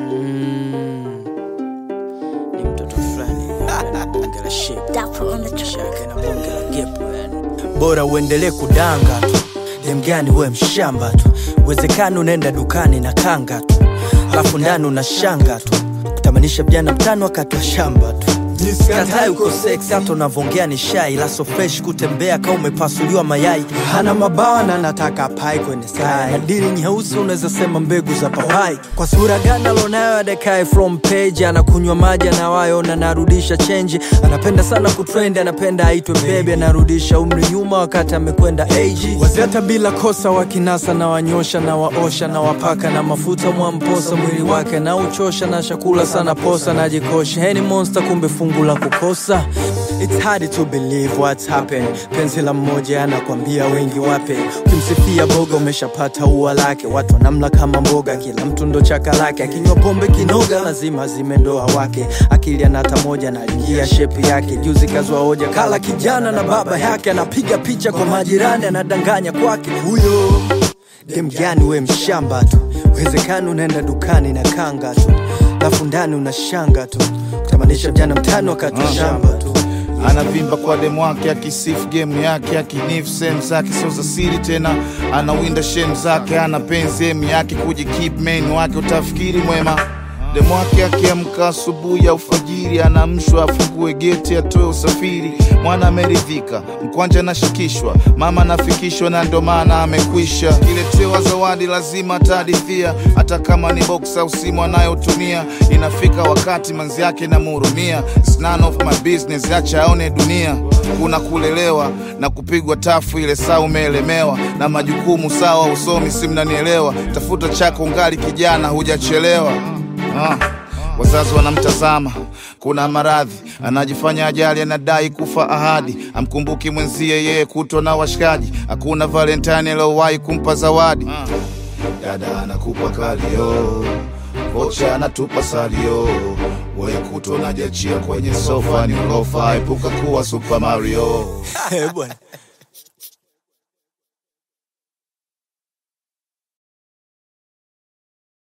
Mm. Ni mtoto fulani ana bonge la shape Dapper on the track. shake na bonge la gepo yani. Bora uendelee kudanga tu, dem gani we mshamba tu, uwezekano unaenda dukani na kanga tu, alafu ndani una shanga tu, kutamanisha vijana mtano wakati wa shamba tu Katai uko sex hata unavongea ni shai la so fresh kutembea kama umepasuliwa mayai hana mabawa na nataka pai kwenye sky na dili nyeusi unaweza sema mbegu za papai kwa sura gani alonayo adekae from page anakunywa maji anawayo na narudisha chenji anapenda sana kutrend anapenda aitwe bebe anarudisha umri nyuma wakati amekwenda age wazeta bila kosa wakinasa na wanyosha na waosha na wapaka na mafuta mwamposa mwili wake na uchosha na chakula sana posa najikosha heni monster kumbe fungu la kukosa It's hard to believe what's happened. Penzi la mmoja anakwambia wengi wape. Ukimsifia boga umeshapata ua lake, watu wanamla kama mboga, kila mtu ndo chaka lake. Akinywa pombe kinoga, lazima zime ndoa wake. Akili anata moja na aliingia shepu yake. Juzi kazwa hoja, kala kijana na baba yake, anapiga picha kwa majirani, anadanganya kwake huyo dem gani we mshamba tu, uwezekano unaenda dukani na kanga tu, lafu ndani una shanga tu, kutamanisha mjana mtano wakati wa shamba tu. anavimba kwa demu wake akisifu gemu yake akinifu sehemu zake sio za siri tena anawinda shemu zake ana penzi emu yake kujikip main wake utafikiri mwema demu wake akiamka asubuhi ya ufajiri anamshwa afungue geti atoe usafiri mwana ameridhika mkwanja anashikishwa mama anafikishwa na ndo maana amekwisha kiletewa zawadi lazima atahadithia hata kama ni box au simu anayotumia inafika wakati manzi yake namhurumia It's none of my business acha aone dunia kuna kulelewa na kupigwa tafu ile saa umeelemewa na majukumu sawa usomi si mnanielewa tafuta chako ngali kijana hujachelewa ah. Wazazi wanamtazama, kuna maradhi, anajifanya ajali, anadai kufa ahadi, amkumbuki mwenzie yeye kutwa na washikaji, hakuna Valentine aliyowahi kumpa zawadi. Dada anakupa kalio, vocha anatupa salio, wewe kutwa unajachia kwenye sofa, ni ulofa, epuka kuwa Super Mario. Eh, bwana